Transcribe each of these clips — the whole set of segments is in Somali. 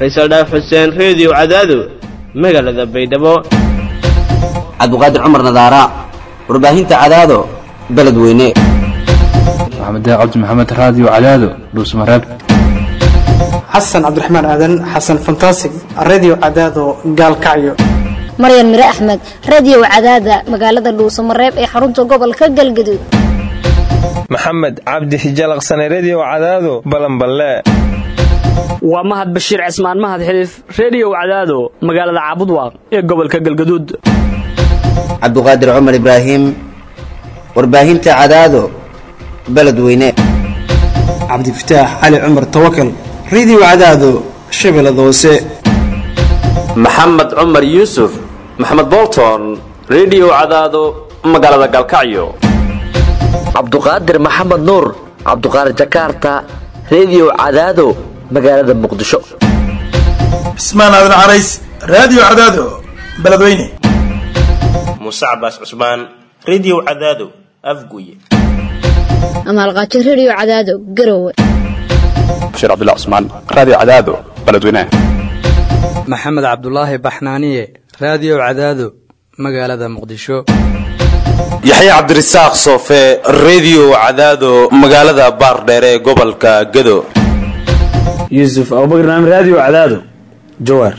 faysal dhaaf xuseen reediyo cadaado magaalada baydhabo cabdiqaadir cumar nadaara warbaahinta cadaado beledweyne maxamed cabdi maxamed raadiyo cadaado dhuusmareeb xasan cabdiraxmaan aadan xasan fantasig redio cadaado gaalkacyo maryan mire axmed radio cadaada magaalada dhuusamareeb ee xarunta gobolka galgaduud maxamed cabdi hijalaqsane redio cadaado balanballe waa mahad bashiir cismaan mahad xiliif reediyow cadaado magaalada caabudwaaq ee gobolka galgaduud cabdiqaadir cumar ibraahim warbaahinta cadaado beledweyne cabdifataax cali cumar tawakal redio cadaado shabeellada hoose maxamed cumar yuusuf maxamed bolton redio cadaado magaalada galkacyo cabduqaadir maxamed nuur cabduqaadir jakarta redio cadaado magaalada muqdisho cismaan aadan carays raadiyo cadaado beledweyne muuse cabaas cusmaan redio cadaado afguye amaalqaajo redio cadaado garowe bashiir cabdullah cusmaan raadiyo cadaado beledweyne maxamed cabdulaahi baxnaaniye raadiyo cadaado magaalada muqdisho yaxye cabdirasaaq soofe redio cadaado magaalada baardheere ee gobolka gado yuusuf abubakar naam raadiyo cadaado jawaar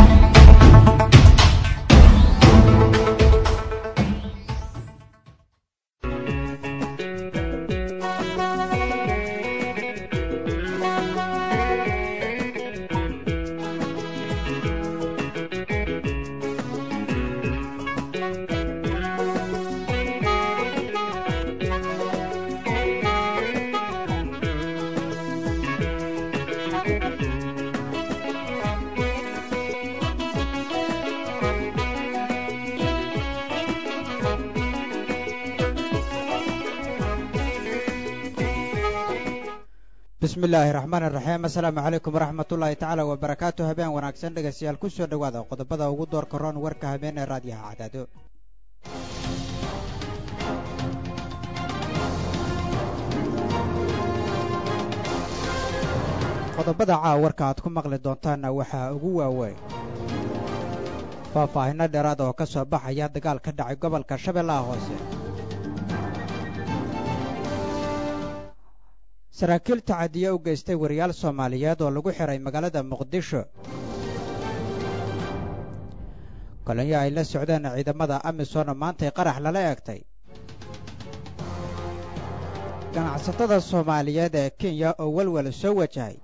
bismillaahi raxmaan iraxiim assalaamu calaykum waraxmatullaahi tacaala wabarakaatu habeen wanaagsan dhegaystayaal ku soo dhowaada qodobada ugu doorka roon warka habeen ee raadiyaha cadaado qodobada caawa warka aad ku maqli doontaanna waxaa ugu waaweyn faahfaahinno dheeraad oo ka soo baxaya dagaal ka dhacay gobolka shabeellaha hoose saraakiil tacadiye u geystay wariyaal soomaaliyeed oo lagu xihay magaalada muqdisho kolonyo ay la socdeen ciidamada amisom maantay qarax lala eegtay ganacsatada soomaaliyeed ee kenya oo welwel soo wajahay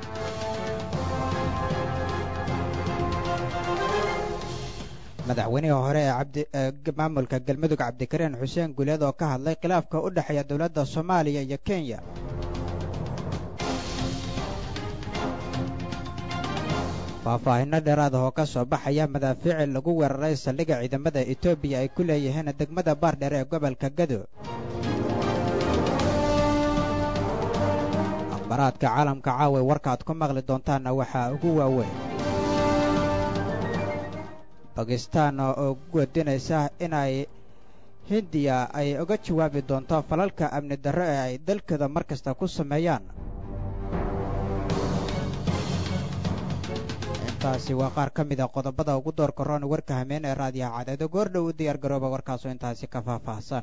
madaxweynihii hore ee maamulka galmudug cabdikariin xuseen guuleed oo ka hadlay khilaafka u dhexeeya dowladda soomaaliya iyo kenya faahfaahinno dheeraad oo ka soo baxaya madaafiici lagu weeraray saldhigga ciidamada etoobiya ay ku leeyihiin degmada baardheer ee gobolka gado akhbaraadka caalamka caawa warkaaad ku maqli doontaanna waxaa ugu waaweyn bakistaan oo guwadinaysa inay hindiya ay uga jawaabi doonto falalka amni darro ee ay dalkeeda mar kasta ku sameeyaan taasi waa qaar ka mid a qodobada ugu doorka roon warka hameen ee raadiyaha cadaado goordhow u diyaar garooba warkaasoo intaasi ka faahfaahsan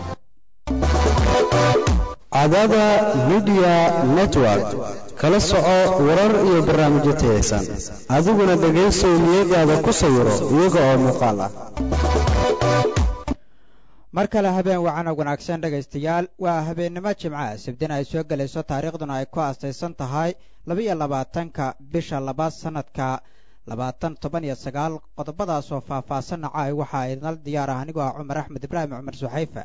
cadaada midiya network kala soco warar iyo barnaamijyo tayaysan adiguna dhegaysow niyadaada ku sawiro iyaga oo muuqaal ah mar kale habeen wacana wanaagsan dhegaystayaal waa habeennimo jimca sabdin ay soo gelayso taariikhduna ay ku aastaysan tahay labaiyo labaatanka bisha labaad sannadka labaatan toban iyo sagaal qodobadaasoo faahfaahsan nacaay waxaa idinal diyaar ah anigoo ah cumar axmed ibraahim cumar suxayfa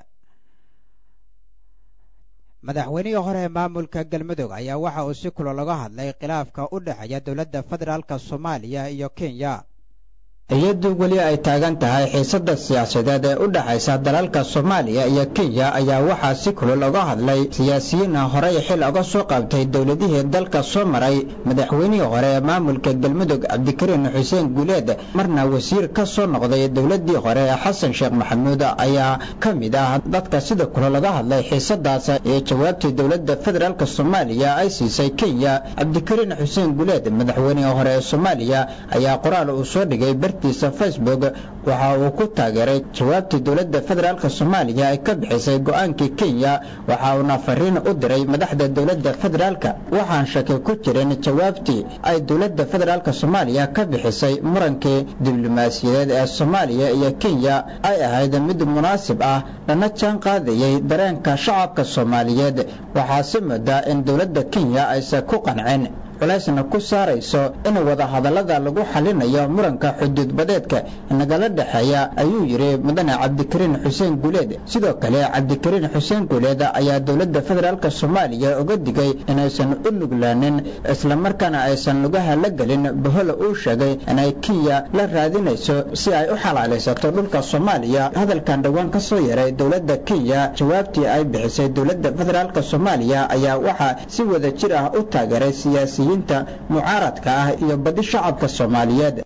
madaxweynihii hore ee maamulka galmudug ayaa waxa uu si kulo laga hadlay khilaafka u dhexeeya dowladda federaalka soomaaliya iyo kenya iyadoo weli ay taagan tahay xiisada siyaasadeed ee u dhexaysa dalalka soomaaliya iyo kenya ayaa waxaa si kulul uga hadlay siyaasiyiina horey xil uga soo qabtay dowladihii dalka soo maray madaxweynihii hore ee maamulka galmudug cabdikariin xuseen guuleed marna wasiir ka soo noqday dowladii hore ee xasan sheekh maxamuud ayaa ka mid ah dadka sida kulul uga hadlay xiisadaas ee jawaabtii dowladda federaalk soomaaliya ay siisay kenya cabdikariin xuseen guuleed madaxweynihii hore ee soomaaliya ayaa qoraal uu soo dhigay bartiisa facebook waxa uu ku taageeray jawaabtii dowladda federaalk soomaaliya ay ka bixisay go-aankii kenya waxa uuna fariin u diray madaxda dowladda federaalk waxaan shaki ku jirin jawaabtii ay dowladda federaalk soomaaliya ka bixisay murankii diblomaasiyadeed ee soomaaliya iyo kenya ay ahayd mid munaasib ah lana jaan qaadayay dareenka shacabka soomaaliyeed waxaase moodaa in dowladda kenya aysan ku qancin culaysna ku saarayso in wadahadallada lagu xalinayo muranka xuduudbadeedka nagala dhexeeya ayuu yidhi mudane cabdikariin xuseen guuleed sidoo kale cabdikariin xuseen guuleed ayaa dowladda federaalk soomaaliya uga digay inaysan u nuglaanin islamarkaana aysan lugaha la gelin bohol uu sheegay inay kenya la raadinayso si ay u xalaalaysato dhulka soomaaliya hadalkan dhowaan ka soo yaray dowladda kenya jawaabtii ay bixisay dowladda federaalk soomaaliya ayaa waxaa si wada jir ah u taageeray siyaasi mucaaradka ah iyo badi shacabka soomaaliyeed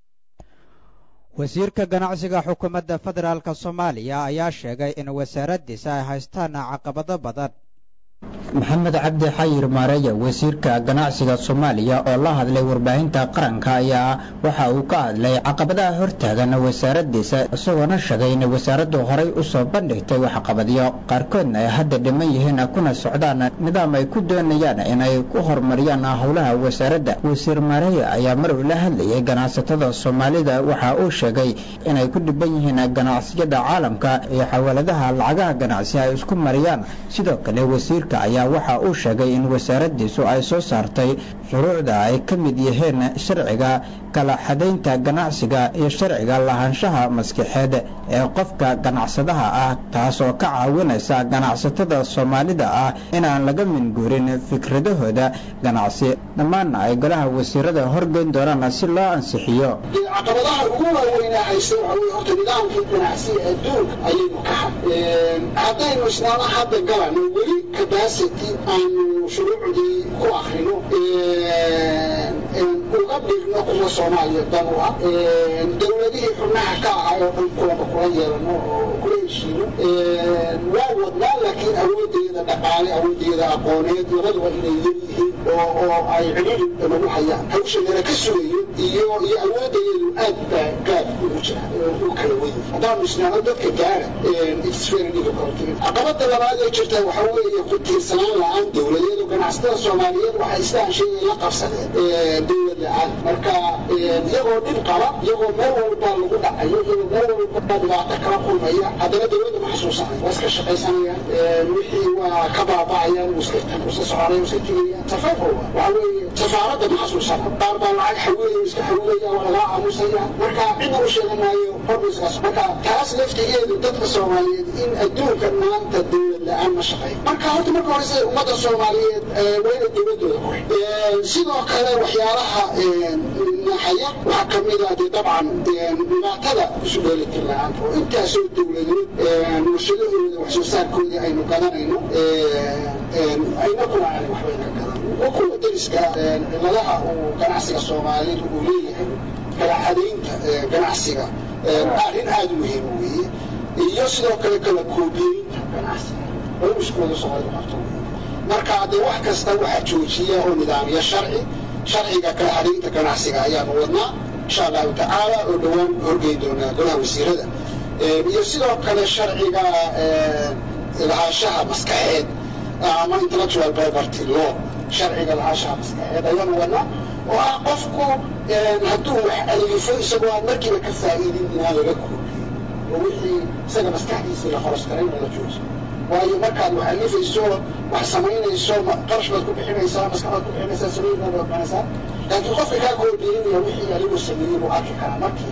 wasiirka ganacsiga xukuumadda federaalk soomaaliya ayaa sheegay in wasaaraddiisa ay haystaan caqabado badan maxamed cabdi xayir maareya wasiirka ganacsiga soomaaliya oo la hadlay warbaahinta qaranka ayaa waxa uu ka hadlay caqabadaha hortaagan wasaaraddiisa isagoona sheegay in wasaaraddu horay u soo bandhigtay waxqabadyo qaarkoodna ay hadda dhiman yihiin kuna socdaan nidaam ay ku doonayaan inay ku horumariyaan howlaha wasaaradda wasiir maareya ayaa mar uu la hadlayay ganacsatada soomaalida waxa uu sheegay inay ku dhiban yihiin ganacsiyada caalamka iyo xawaaladaha lacagaha ganacsi ay isku mariyaan sidoo kale wasiirka ayaa waxa uu sheegay in wasaaraddiisu ay soo saartay shuruucda ay ka mid yihiin sharciga kala xadaynta ganacsiga iyo sharciga lahaanshaha maskaxeed ee qofka ganacsadaha ah taas oo ka caawinaysa ganacsatada soomaalida ah inaan laga minguurin fikradahooda ganacsi dhammaanna ay golaha wasiirada horgeyn doonaan si loo ansixiyo caqabadaha ugu waaweynaa haysta waxa weye horta nidaamkii ganacsiga adduunka ayaynu ka had haddaynu isnaana hadda galano weli capacity aanu shuruucdii ku akrino uga dhigno kuwa soomaaliya dan u ah dowladihii xubnaha ka ahaa oo dhan kulaba kula yeelano oo kula heshiino waa wadnaa laakiin awoodeeda dhaqaale awoodeeda aqooneed labaduba inay leeyihiin oo oo ay ciriiri lagu hayaan hawshadeena ka sugayo iyo iyo awoodeedu aad baa gaad ugu jira u kala weyn haddaanu isnaano dadka gaara it's very difficult caqabada labaad ee jirta waxa weeye ku tiirsanaan la-aan dowladeed oo ganacsatada soomaaliyeed waxay istaan shayga la qabsadeen dowlad la-aan marka iyagoo dhib qaba iyagoo meel walba lagu dhacayo iyagoo meel walba dhibaato kala kulmaya haddana dowladda ma xasuusanay waa iska shaqaysanayaan wixii waa ka baaba'ayaan iska soconaya iska tegayaan safarka waxa weeye safaaradda ma xasuusana qaar baa lacag xawilaya iska xawilaya waa lagaa aamusaya marka cidna u sheegan maayo horbiskaas marka taas laftigeedu dadka soomaaliyeed in adduunka maanta dowlad la-aan ma shaqeeyo marka horta marka horese ummadda soomaaliyeed waa inay dowladooda ku sidoo kale waxyaalaha naxaya waxaa ka mid ah dee dabcan dhibaatada isu dheelitir la-aanta oo intaasoo dowladood warshadahooda wax soo saarkoodii aynu gadanayno ayna kuna aanay waxbay ka gadan kuwa dariska ciladaha uu ganacsiga soomaaliyeed uu leeyahay kala xadaynta ganacsiga arrin aada u muhiim weeye iyo sidoo kale kala koobiyeynta ganacsiga oo mushkilada soomaalida qabto marka dee wax kasta waxaa joojiya oo nidaamiya sharci sharciga kala xadaynta ganacsiga ayaanu wadnaa insha allahu tacaala oo dhowaan horgeyn doonaa golaha wasiirada iyo sidoo kale sharciga lahaanshaha maskaxeed ama intellectual property law sharciga lahaanshaha maskaxeed ayaanu wadnaa oo ah qofku hadduu wax alifo isagoo aan markiiba ka faa'iidin inaan laga koobiyo oo wixii isaga maskaxdiisii la horos karay in la joojiyo waayo markaad wax alifayso wax samaynayso qarash baad ku bixinaysaa maskax baad ku bixinaysaa sameyn baad bixinaysaa laakiin qofka kaa koobiyeynaya wixii adigu sameeyey buu arki karaa markii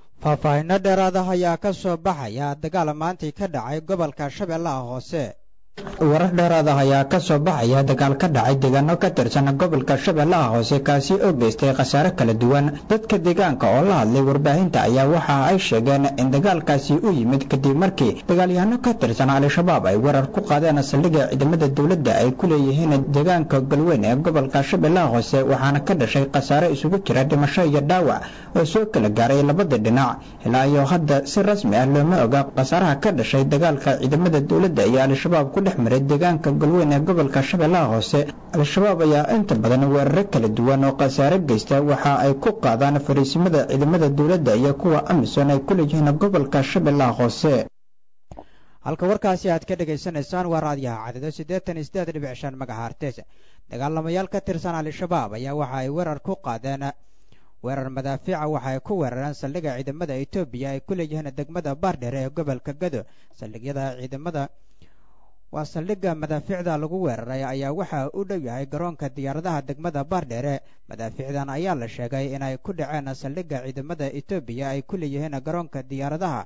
faahfaahinno dheeraada ayaa ka soo baxaya dagaal maantii ka dhacay gobolka shabeellaha hoose warar dheeraad ah ayaa ka soo baxaya dagaal ka dhacay deegaano ka tirsan gobolka shabeellaha hoose kaasi oo geystay khasaare kala duwan dadka deegaanka oo la hadlay warbaahinta ayaa waxa ay sheegeen in dagaalkaasi u yimid kadib markii dagaalyahanno ka tirsan al-shabaab ay weerar ku qaadeen saldhigga ciidamada dowladda ay ku leeyihiin deegaanka galweyn ee gobolka shabeellaha hoose waxaana ka dhashay khasaare isugu jira dhimasho iyo dhaawac oo soo kala gaaray labada dhinac ilaa iyo hadda si rasmi ah looma oga khasaaraha ka dhashay dagaalka ciidamada dowladda iyo al-shabaab ku dhex maray deegaanka galweyn ee gobolka shabeellaha hoose al-shabaab ayaa inta badan weeraro kala duwan oo khasaare geysta waxa ay ku qaadaan fariisimada ciidamada dowladda iyo kuwa amisom ay ku leeyihiin gobolka shabeellaha hoose halka warkaasi aad ka dhegaysanaysaan waa raadiyaha cadado siddeetan iyo siddeed dhibic shan magahartes dagaalamayaal ka tirsan al-shabaab ayaa waxa ay weerar ku qaadeen weerar madaafiica waxa ay ku weerareen saldhigga ciidamada etoobiya ay ku leeyihiin degmada baardheere ee gobolka gado saldhigyada ciidamada waa saldhigga madaafiicda lagu weeraray ayaa waxa u dhow yahay garoonka diyaaradaha degmada baardheere madaafiicdan ayaa la sheegay inay ku dhaceen saldhigga ciidamada etoobiya ay ku leeyihiin garoonka diyaaradaha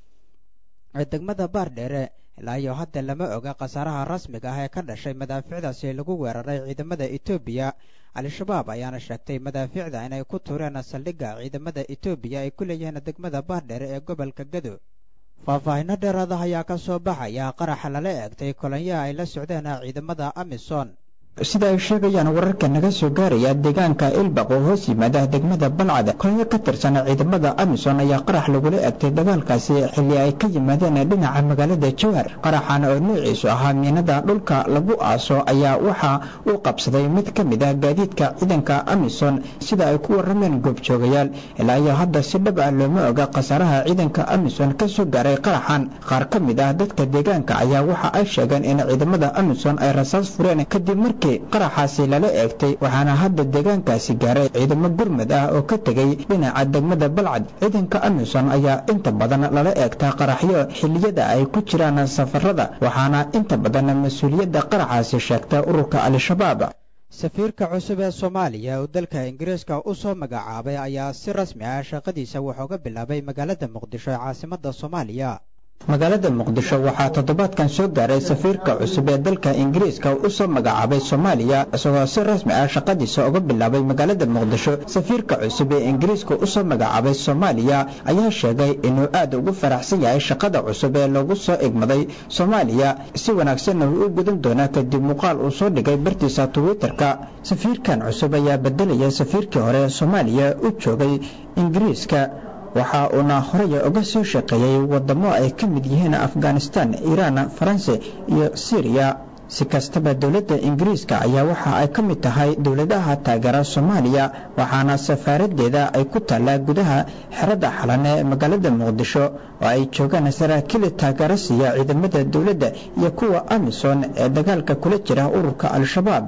ee degmada baardheere ilaa iyo hadda lama oga khasaaraha rasmiga ah ee ka dhashay madaafiicdaasi lagu weeraray ciidamada etoobiya al-shabaab ayaana sheegtay madaafiicda inay ku tuureen saldhigga ciidamada etoobiya ay ku leeyihiin degmada baardheere ee gobolka gado faahfaahinno dheeraada ayaa ka soo baxaya qaraxa lala eegtay kolonyaha ay la socdeen ciidamada amison sida ay sheegayaan wararka naga soo gaaraya deegaanka ilbaq oo hoos yimaada degmada balcad kolonyo ka tirsan ciidamada amison ayaa qarax lagula egtay dagaalkaasi xilli ay ka yimaadeen dhinaca magaalada jowhar qaraxan oo noociisu ahaa miinada dhulka lagu aaso ayaa waxa uu qabsaday mid ka mid ah gaadiidka ciidanka amison sida ay ku warameen goobjoogayaal ilaa iyo hadda si dhab ah looma oga khasaaraha ciidanka amison ka soo gaaray qaraxan qaar ka mid ah dadka deegaanka ayaa waxa ay sheegeen in ciidamada amison ay rasaas fureen kadib markii qaraxaasi lala eegtay waxaana hadda deegaankaasi gaaray ciidamo gurmad ah oo ka tegay dhinaca degmada balcad ciidanka amison ayaa inta badan lala eegtaa qaraxyo xilliyada ay ku jiraan safarada waxaana inta badan mas-uuliyadda qaraxaasi sheegta ururka al-shabaab safiirka cusub ee soomaaliya oo dalka ingiriiska u soo magacaabay ayaa si rasmi ah shaqadiisa wuxuuga bilaabay magaalada muqdisho ee caasimadda soomaaliya magaalada muqdisho waxaa toddobaadkan soo gaaray safiirka cusub ee dalka ingiriiska u soo magacaabay soomaaliya isagoo si rasmi ah shaqadiisa uga bilaabay magaalada muqdisho safiirka cusub ee ingiriiska u soo magacaabay soomaaliya ayaa sheegay inuu aad ugu faraxsan yahay shaqada cusub ee lagu soo egmaday soomaaliya si wanaagsanna uu u gudan doonaa kadib muuqaal uu soo dhigay bartiisa twitterka safiirkan cusub ayaa bedelaya safiirkii hore ee soomaaliya u joogay ingiriiska waxa uuna horey uga soo shaqeeyey wadamo ay ka mid yihiin afghanistan iiraan faranse iyo syriya si kastaba dowladda ingiriiska ayaa waxa ay ka mid tahay dowladaha taageera soomaaliya waxaana safaaradeeda ay ku taallaa gudaha xerada xalan ee magaalada muqdisho oo ay joogaan saraakiil taageero siiya ciidamada dowladda iyo kuwa amison ee dagaalka kula jira ururka al-shabaab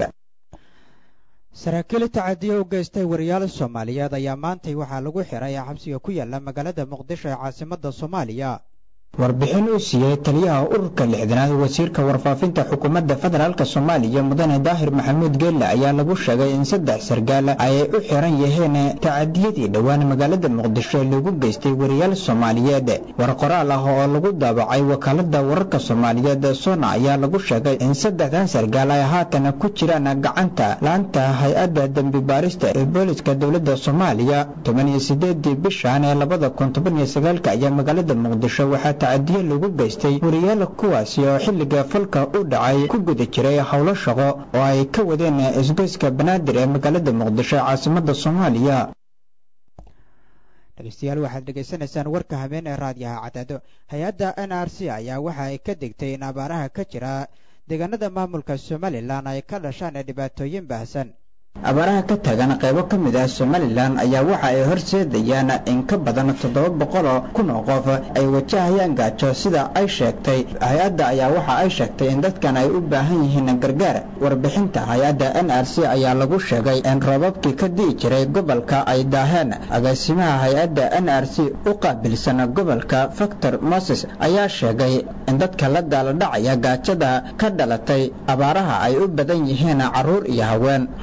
saraakiil tacadiyo u geystay wariyaal soomaaliyeed ayaa maantay waxaa lagu xiray xabsiga ku yaala magaalada muqdisho ee caasimadda soomaaliya warbixin uu siiyey taliyaha ururka lixdanaad wasiirka warfaafinta xukuumadda federaalk soomaaliya mudane daahir maxamuud geelle ayaa lagu sheegay in saddex sargaal ay u xiran yihiin tacadiyadii dhowaan magaalada muqdisho ee lagu geystay wariyaal soomaaliyeed war qoraal ah oo lagu daabacay wakaalada wararka soomaaliyeed sona ayaa lagu sheegay in saddexdan sargaal ay haatan ku jiraan gacanta laanta hay-adda dembi baarista ee booliska dowladda soomaaliya toban iyo sideedii bishan ee labada kun toban iyo sagaalka ayaa magaalada muqdisho waxaa tacadiyo lagu geystay wariyaal kuwaasi oo xilliga falka u dhacay ku guda jiray howlo shaqo oo ay ka wadeen isgoyska banaadir ee magaalada muqdisho ee caasimadda soomaaliya dhegeystayaal waxaad dhegaysanaysaan warka habeen ee raadiyaha cadaado hay-adda n r c ayaa waxa ay ka digtay in abaaraha ka jira deegaanada maamulka somalilan ay ka dhashaan dhibaatooyin baahsan abaaraha ka taagan qaybo ka mid ah somalilan ayaa waxa ay horseedayaan in ka badan toddoba boqol oo kun oo qof ay wajahayaan gaajo sida ay sheegtay hay-adda ayaa waxa ay sheegtay in dadkan ay u baahan yihiin gargaar warbixinta hay-adda n r c ayaa lagu sheegay in roobabkii ka di'i jiray gobolka ay daaheen agaasimaha hay-adda n r c u qaabilsan gobolka factor moses ayaa sheegay in dadka la daaladhacaya gaajada ka dhalatay abaaraha ay u badan yihiin caruur iyo haween roob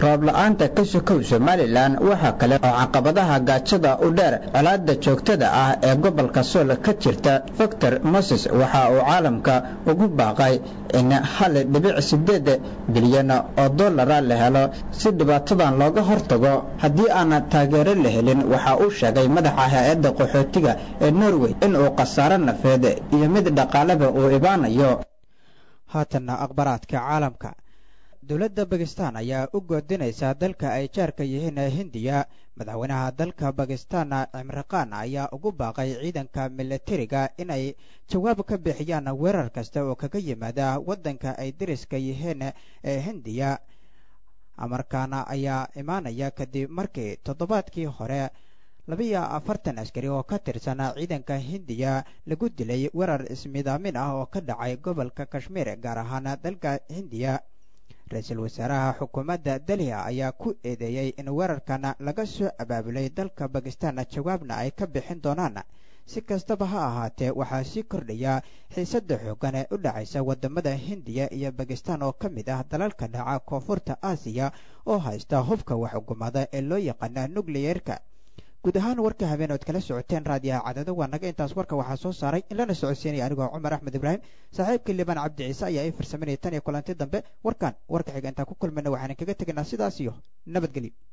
la-aanta ka sokow somalilan waxaa kale oo caqabadaha gaajada u dheer colaada joogtada ah ee gobolka sool ka jirta doctor moses waxa uu caalamka ugu baaqay in hal dhibic sideed bilyan oo dollara la helo si dhibaatadan looga hortago haddii aanan taageero la helin waxa uu sheegay madaxa hay-adda qaxootiga ee norway inuu khasaaro nafeed iyo mid dhaqaaleba uu ibaanayo haatanna akhbaraadka caalamka dowladda bakistan ayaa u goodinaysa dalka ay jaarka yihiin hindiya madaxweynaha dalka bakistan cimriqaan ayaa ugu baaqay ciidanka milatariga inay jawaab ka bixiyaan weerar kasta oo kaga yimaada waddanka ay dariska yihiin ee hindiya amarkaana ayaa imaanaya kadib markii toddobaadkii hore labiyo afartan askari oo ka tirsan ciidanka hindiya lagu dilay weerar ismidaamin ah oo ka dhacay gobolka kashmiir gaar ahaan dalka hindiya ra-iisul wasaaraha xukuumadda delhiya ayaa ku eedeeyey in weerarkan laga soo abaabulay dalka bakistan jawaabna ay ka bixin doonaan si kastaba ha ahaatee waxaa sii kordhaya xiisadda xooggan ee u dhacaysa waddamada hindiya iyo bakistan oo ka mid ah dalalka dhaca koonfurta aasiya oo haysta hubka waxxukumada ee loo yaqaana nucleyeerka guud ahaan warka habeen ood kala socoteen raadiyaha cadado waa naga intaas warka waxaa soo saaray in lana socodsiinaya anigoo cumar axmed ibraahim saaxiibkii liban cabdi ciise ayaa ii farsaminaya tan iyo kulanti dambe warkan warka xiga intaan ku kulmayna waxaan kaga tegaynaa sidaas iyo nabadgelyo